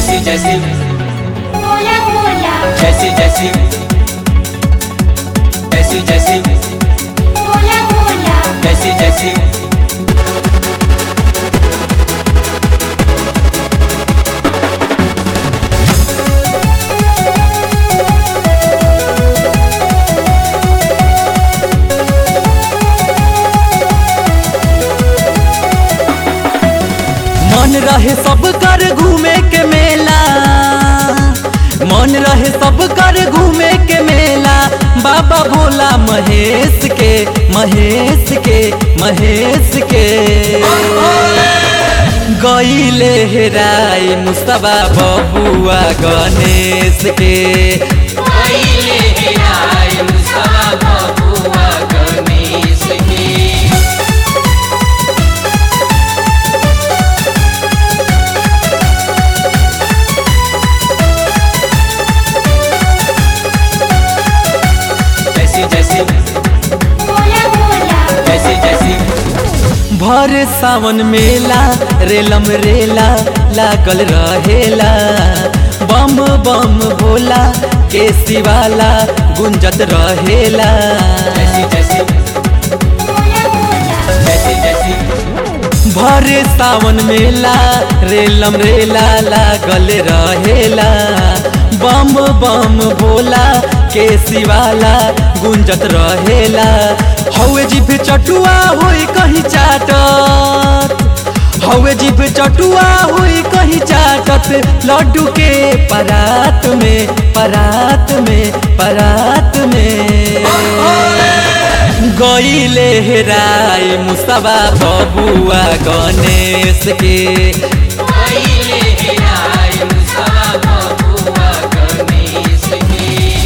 जैसी जैसी बोला बोला जैसी जैसी जैसी जैसी बोला बोला जैसी जैसी मन रहे सब कर घूमे के मेला मन रहे सब कर घूमे के मेला बाबा भोला महेश के महेश के महेश के गईले हेराई मुस्तबा बबुआ गणेश के आइले हेराय मुस्तफा बबुआ गणेश की जैसी जैसी बोला बोला जैसी जैसी भर सावन मेला रेलम रेला लागल रहेला बम बम भोला के शिवाला गुंजत रहेला जैसी जैसी बोला बोला जैसी जैसी भर सावन मेला रेलम रेला लागल रहेला बम बम भोला के शिवाला गुंजत रहेला हौवे जिभ चटुआ होई कहीं चाटत हौवे जिभ चटुआ होई कहीं चाटत लड्डू के परात में परात में परात में गईले हेराई मुस्तबा बबुआ गणेश के आइले हेराय मुस्तफा बबुआ गणेश की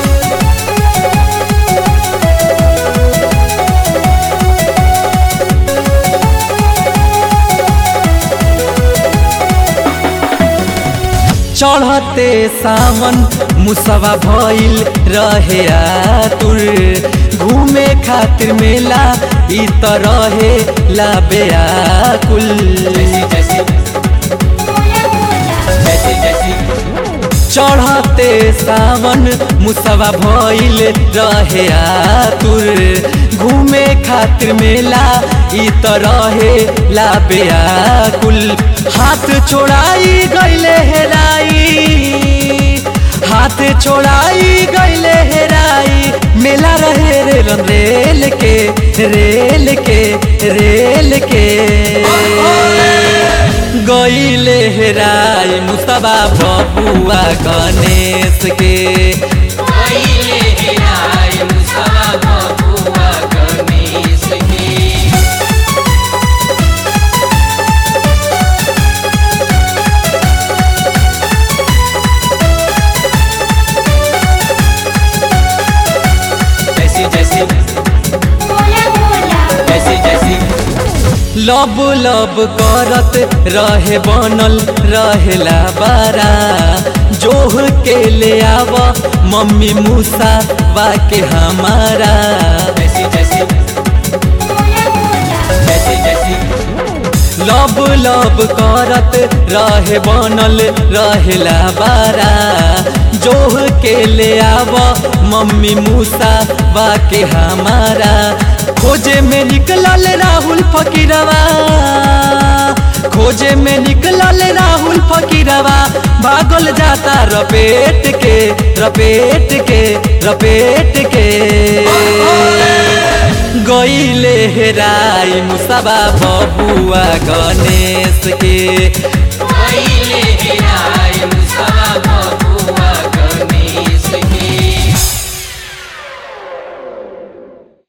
चढ़ते सावन मुसवा भइल रहे आतुर घूमे खातिर मेला ई त रहे ला बेआकुल जैसी जैसी बोला बोला जैसी जैसी चढ़ते सावन मुसवा भइल रहे आतुर घूमे खातिर मेला ई त रहे ला बेआकुल हाथ छोड़ाई गईले हेराई हाथ छोड़ाई गईले हेराई मेला रहे रेल रेल के रेल के रेल के गईले हेराई मुस्तबा बबुआ गणेश के आइले हेराय मुस्तफा बबुआ गणेश की जैसी जैसी बोला बोला जैसी जैसी लब लब करत रहे बनल रहेला बारा जोह के ले आव मम्मी मूसा के हमारा जैसी जैसी बोला बोला जैसी जैसी लब लब करत रहे बनल रहेला बारा जोह के ले आव मम्मी मूसा के हमारा खोजे में निकलल राहुल फकीरवा खोजे में निकलल राहुल फकीरवा भागल जाता रपेट के रपेट के रपेट के गईले हेराई मुसबा बबुआ गणेश के आइले